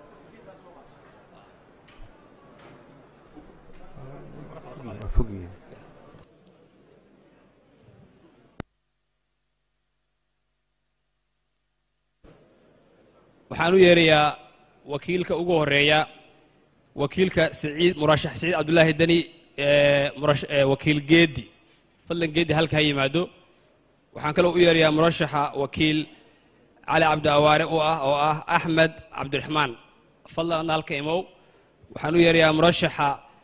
waxaan u yeerayaa wakiilka ugu horeeya wakiilka saciid murashax saciid cabdullaahi deni wakiil geedi fadlan geedi halka ha yimaado waxaan kaloo u yeerayaa murashaxa wakiil cali cabdi awaare u ah oo ah axmed cabdiraxmaan fadlan adna halka imow waxaan u yeerayaa murashaxa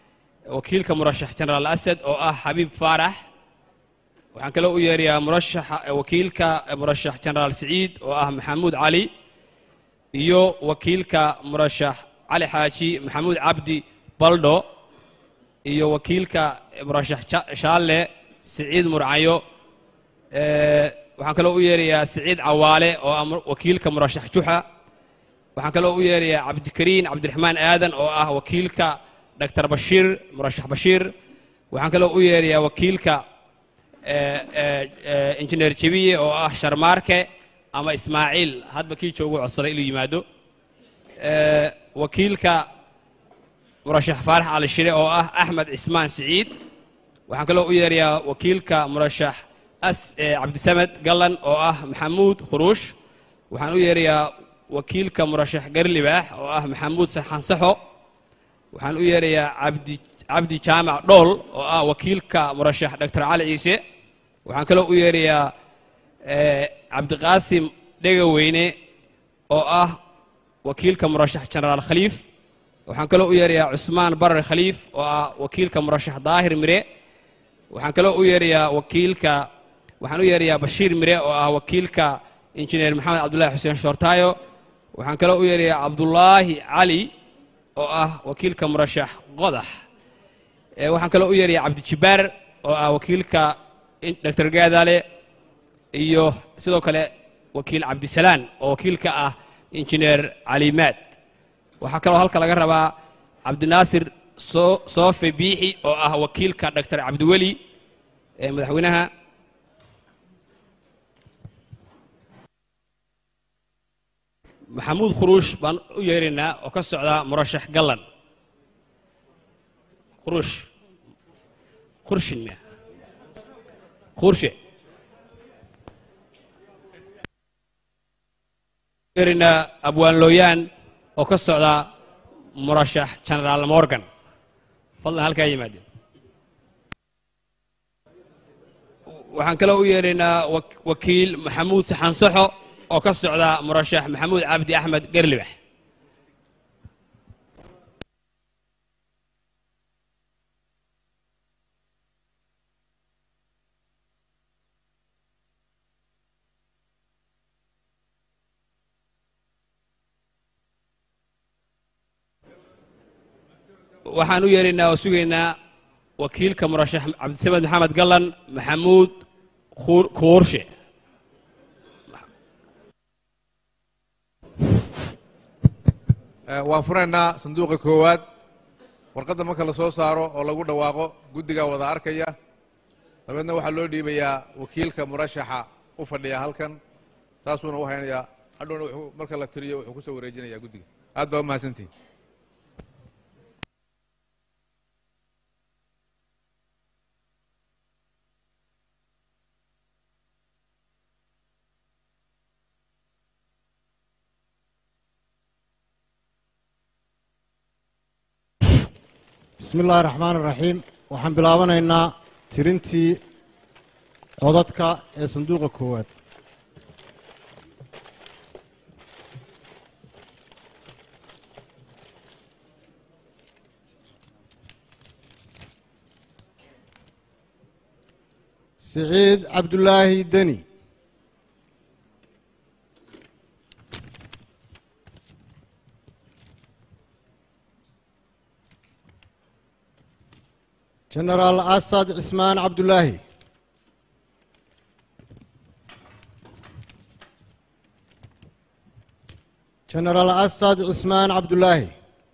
wakiilka murashax jenaraal asad oo ah xabiib faarax waxaan kaloo u yeerayaa murashaxa wakiilka murashax jenaraal siciid oo ah maxamuud cali iyo wakiilka murashax cali xaaji maxamuud cabdi baldho iyo wakiilka murashax Ja- shaalle siciid murcayo Eh, waxaan kaloo u yeerayaa siciid cawaale oo ah mur- wakiilka murashax juxa waxaan kaloo u yeerayaa cabdikariin cabdiraxmaan aadan oo ah wakiilka dr bashiir murashax bashiir waxaan kaloo u yeerayaa wakiilka eh, eh, eh, injineer jebiye oo ah sharmaarke ama ismaaciil hadba kii joogu codsaday inuu yimaado Eh, wakiilka murashax faarax cali shire oo ah axmed cismaan siciid waxaan kaloo u yeerayaa wakiilka murashax as eh, cabdisamed gallan oo ah maxamuud khuruush waxaan u yeerayaa wakiilka murashax garlibaax oo ah maxamuud xansaxo waxaan u yeerayaa cabdi cabdi jaamac dhool oo ah wakiilka murashax dr cali ciise waxaan kaloo u yeerayaa eh, cabdiqaasim dhegaweyne oo ah wakiilka murashax jenaraal khaliif waxaan kaloo u yeerayaa cusmaan barar khaliif oo ah wakiilka murashax daahir mire waxaan kaloo u yeerayaa wakiilka waxaan u yeerayaa bashiir mire oo ah wakiilka injineer maxamed cabdullaahi xuseen shoortaayo waxaan kaloo u yeerayaa cabdulaahi cali oo ah wakiilka murashax qodax Eh, waxaan kaloo u yeerayaa cabdijibaar oo ah wakiilka in- dr gaadaale iyo sidoo kale wakiil cabdisalaan oo wakiilka ah injineer calimaad waxaa kaloo halka laga rabaa cabdinaasir so- soofe biixi oo ah wakiilka dr cabdiweli ee madaxweynaha maxamuud khuruush baan u yeeraynaa oo ka socda murashax gallan khuruush khurshin miya khurshe yeeraynaa abwaan looyaan oo ka socda murashax genaraal morgan fadlan halkaa yimaadeen waxaan kaloo u yeeraynaa wak- wakiil maxamuud saxansaxo oo ka socda murashax maxamuud cabdi axmed gerlibax waxaan u yeeraynaa oo sugaynaa wakiilka murashax cabdisamed maxamed gallan maxamuud Khuur- kuurshe Eh, waan furaynaa sanduuqa koowaad warqadda marka la soo saaro oo lagu dhawaaqo guddigaa wada arkaya dabeedna waxaa loo dhiibayaa wakiilka murashaxa u fadhiya halkan saasuuna u haynayaa hadhowna wuxuu marka la tiriyo wuxuu ku soo wareejinayaa guddiga aad baa u mahadsantihin bismi illaahi raxmaan iraxiim waxaan bilaabanaynaa tirintii codadka ee sanduuqa koowaad siciid cabdulaahi deni jenaraal asad cismaan cabdulaahi jenaraal asad cismaan cabdulaahi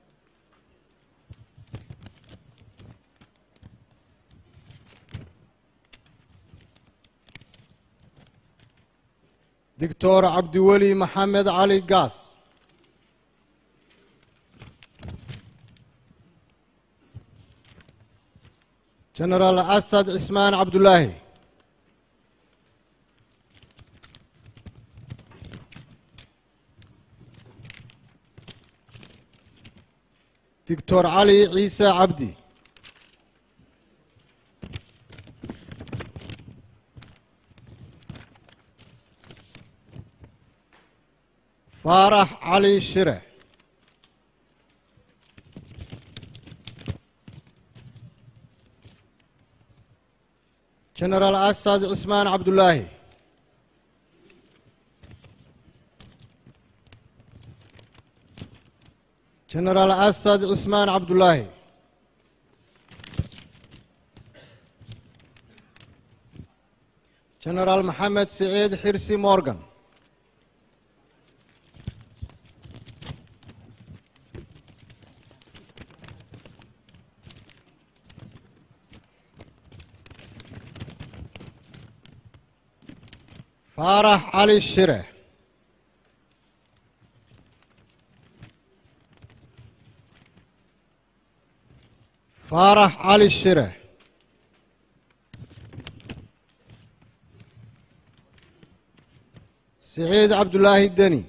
doctor cabdiweli maxamed cali gaas jenaraal asad cismaan cabdulaahi doctor cali ciise cabdi faarax cali shire jenaraal asad cismaan cabdulaahi jenaraal asad cismaan cabdulaahi jenaraal maxamed siciid xirsi morgan faarax cali shire faarax cali shire siciid cabdulaahi deni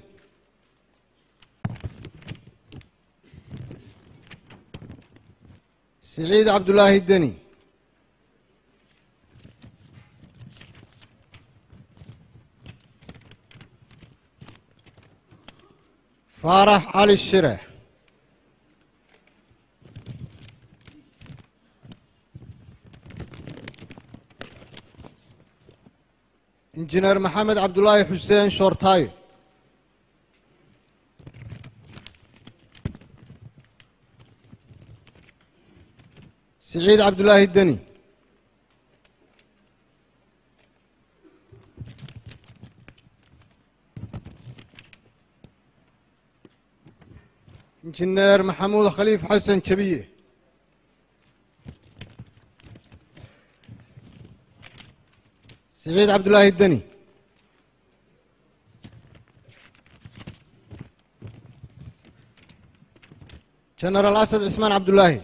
siciid cabdulaahi deni faarax cali shire injineer maxamed cabdulaahi xuseen shoortaayo siciid cabdulaahi deni injineer maxamuud khaliif xasan jabiye siciid cabdulaahi deni jenaraal asad cismaan cabdulaahi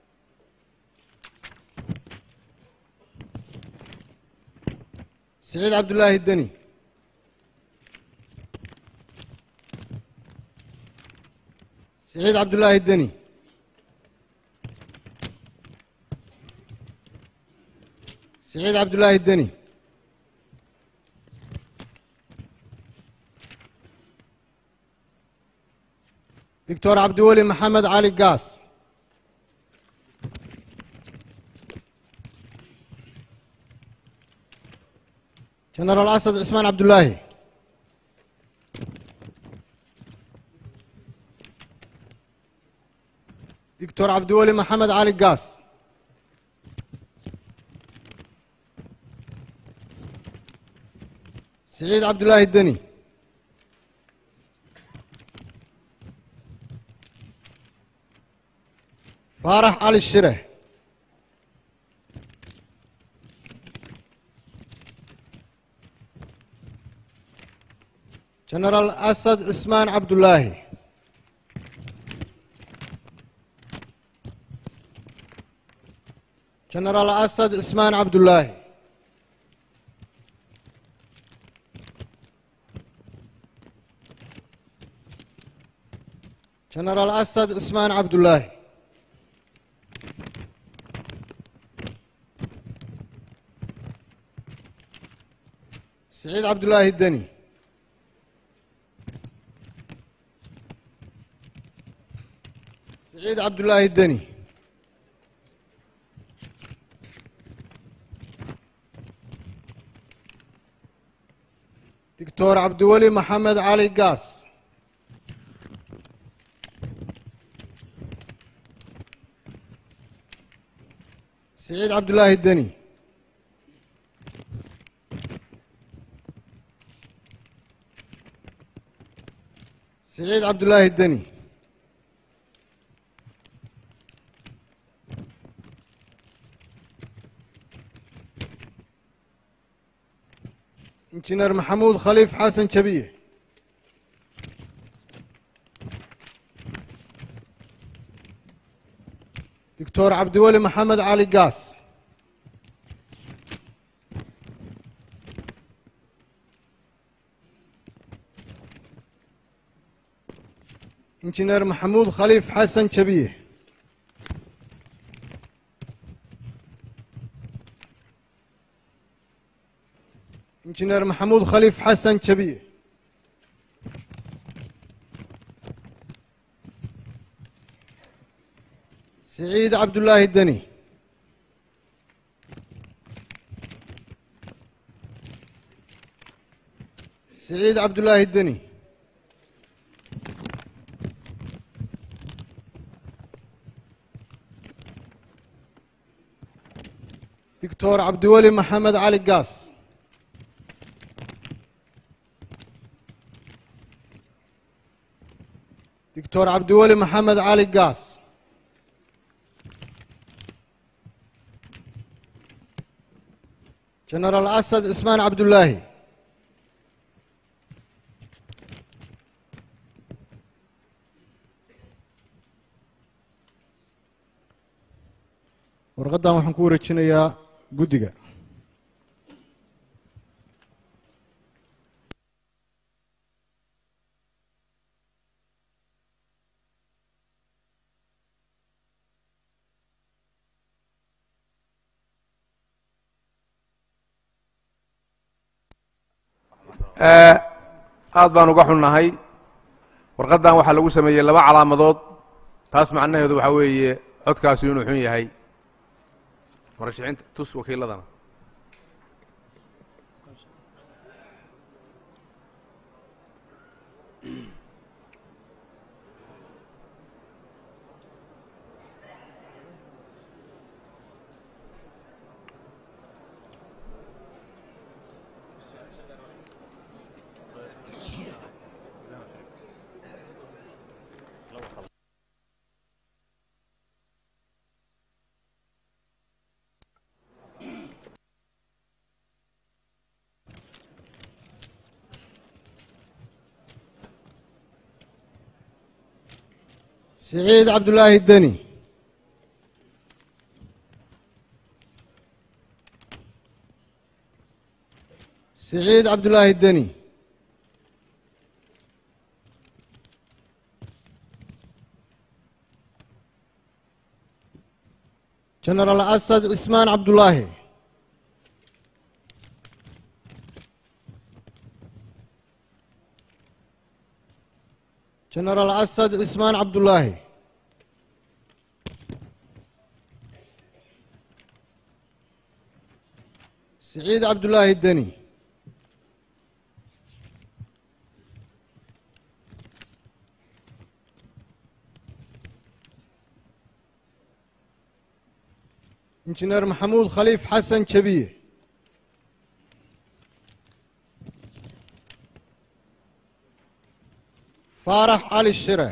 siciid cabdulaahi deni siciid cabdulaahi deni siciid cabdulaahi deni doctor cabdiweli maxamed cali gaas jenaraal asad cismaan cabdulaahi doctor cabdiweli maxamed cali gaas siciid cabdulaahi deni faarax cali shire jenaraal asad cismaan cabdulaahi jenaraal asad cismaan cabdulaahi jenaraal asad cismaan cabdulaahi siciid cabdulaahi deni siciid cabdulaahi deni doctor cabdiweli maxamed cali gaas siciid cabdulaahi deni siciid cabdulaahi deni injineer maxamuud khaliif xasan jabiye doctor cabdiweli maxamed cali gaas injineer maxamuud khaliif xasan jabiye injineer maxamuud khaliif xasan jabiye siciid cabdulaahi deni siciid cabdulaahi deni doctor cabdiweli maxamed cali gaas doctor cabdiweli maxamed cali gaas genaraal asad cismaan cabdulaahi warqaddan waxaan ku wareejinayaa guddiga aad baan uga xunnahay warqaddan waxaa lagu sameeyey laba calaamadood taas macnaheedu waxaa weeye codkaasu inuu xun yahay murashaxiinta tus wakiiladana siciid cabdulaahi deni siciid cabdulaahi deni genaraal asad cismaan cabdulaahi genaraal asad cismaan cabdulaahi siciid cabdulaahi deni injineer maxamuud khaliif xasan jabiye faarax cali shire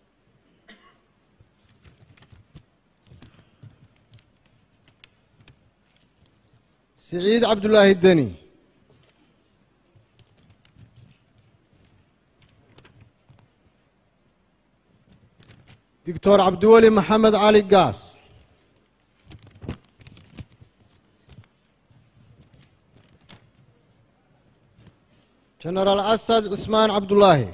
siciid cabdulaahi deni doctor cabdiweli maxamed cali gaas genaraal asad cismaan cabdulaahi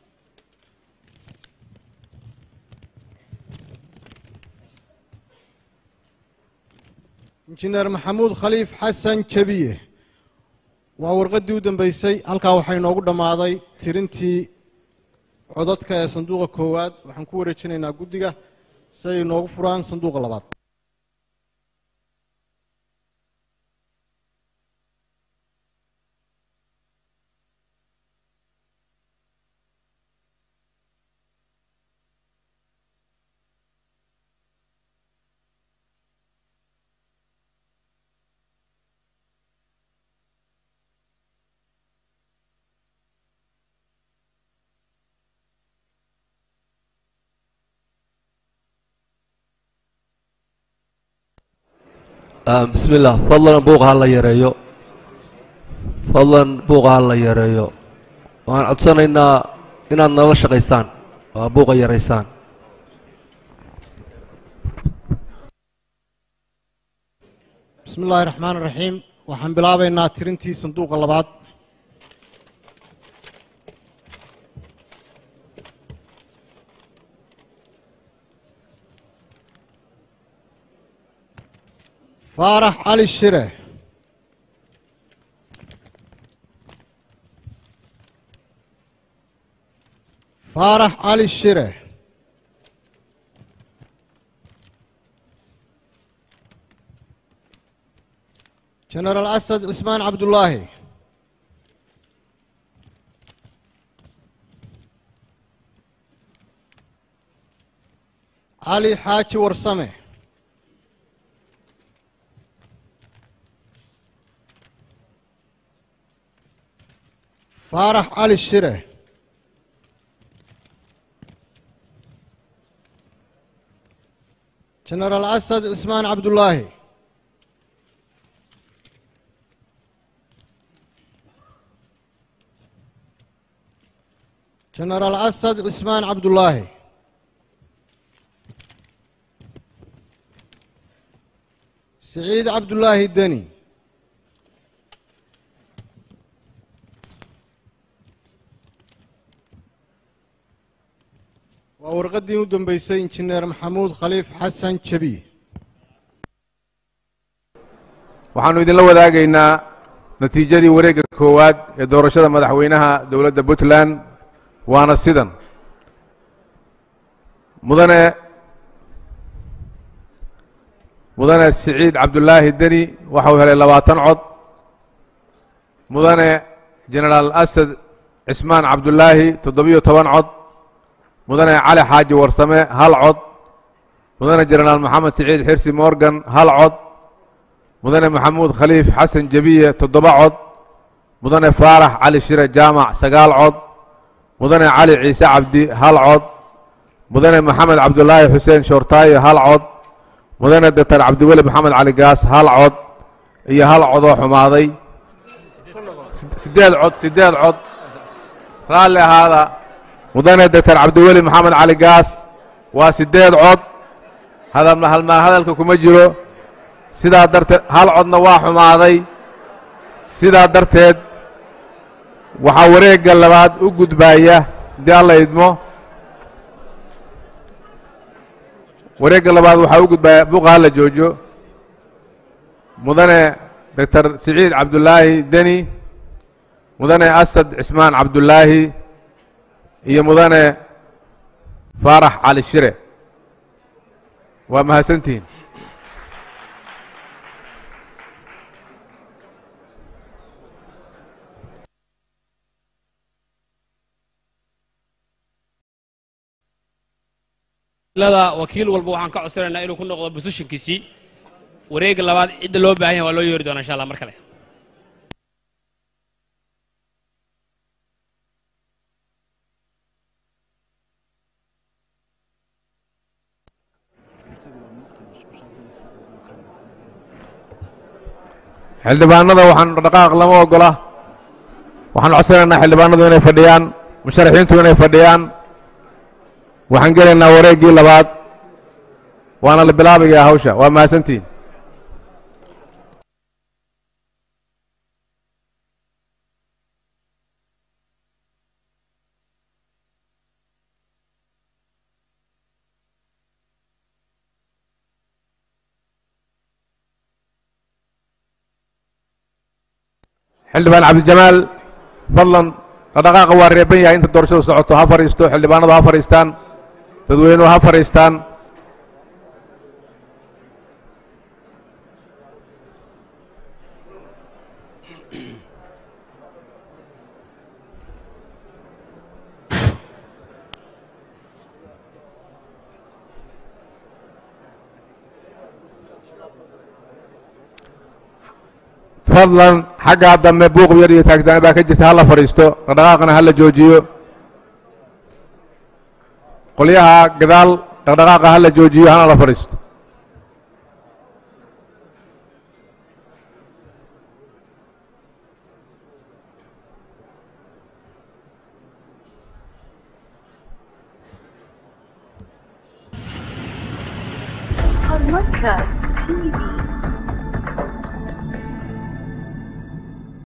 injineer maxamuud khaliif xasan jabiye waa warqaddii u dambeysay halkaa waxaa inoogu dhammaaday tirintii codadka ee sanduuqa koowaad waxaan ku wareejinaynaa guddiga si ay inoogu furaan sanduuqa labaad bismi illah fadlan buuqa ha la yareeyo fadlan buuqa ha la yareeyo waxaan codsanaynaa inaad nala shaqaysaan oo buuqa yaraysaan bismi illaahi raxmaan raxiim waxaan bilaabaynaa tirintii sanduuqa labaad faarax cali shire faarax cali shire genaraal asad cismaan cabdulaahi cali xaaji warsame faarax cali shire jenaraal asad cismaan cabdullaahi jenaraal asad cismaan cabdullaahi siciid cabdullaahi deni waa warqaddii u dambeysay injineer maxamuud khaliif xasan jebiye waxaannu idinla wadaagaynaa natiijadii wareegga koowaad ee doorashada madaxweynaha dowladda puntland waana sidan mudane mudane siciid cabdullaahi deni waxa uu helay labaatan cod mudane jenaraal asad cismaan cabdullaahi toddobiyo toban cod mudane cali xaaji warsame hal cod mudane jenaraal maxamed siciid xirsi morgan hal cod mudane maxamuud khaliif xasan jebiye toddoba cod mudane faarax cali shire jaamac sagaal cod mudane cali ciise cabdi hal cod mudane maxamed cabdulaahi xuseen shoortaayo hal cod mudane doctor cabdiweli maxamed cali gaas hal cod iyo hal codoo xumaaday siddeed cod siddeed cod raalli ahaada mudane doctor cabdiweli maxamed cali gaas waa siddeed cod hadalma halmaan hadalka kuma jiro sidaa darteed hal codna waa xumaaday sidaa darteed waxaa wareegga labaad u gudbaaya haddii alla idmo wareegga labaad waxaa u gudbaaya buqa hala joojo mudane doctor siciid cabdullaahi deni mudane asad cismaan cabdullaahi iyo mudane faarax cali shire waa mahadsantihiin lada wakiil walba waxaan ka codsanaynaa inuu ku noqdo bosishinkiisii wareegga labaad cidda loo baahan yahay waa loo yeeri doonaa insha allah mar kale xildhibaanada waxaan dhaqaaq lama ogola waxaan codsanaynaa xildhibaanadu inay fadhiyaan musharaxiintu inay fadhiyaan waxaan gelaynaa wareeggii labaad waana la bilaabayaa hawsha waa mahadsantihin xildhibaan cabdijamaal fadlan dhaqdhaqaaqa waa reeban yahay inta doorashadu socoto ha fadhiisto xildhibaanadu ha fadhiistaan dadweynuhu ha fadhiistaan fadlan xaggaa dambe buuq yar iyo taagtaan baa ka jirta hala fadhiisto dhaqdhaqaaqana hala joojiyo qolyaha gadaal dhaqdhaqaaqa hala joojiyo hana la fadhiisto Podcast TV.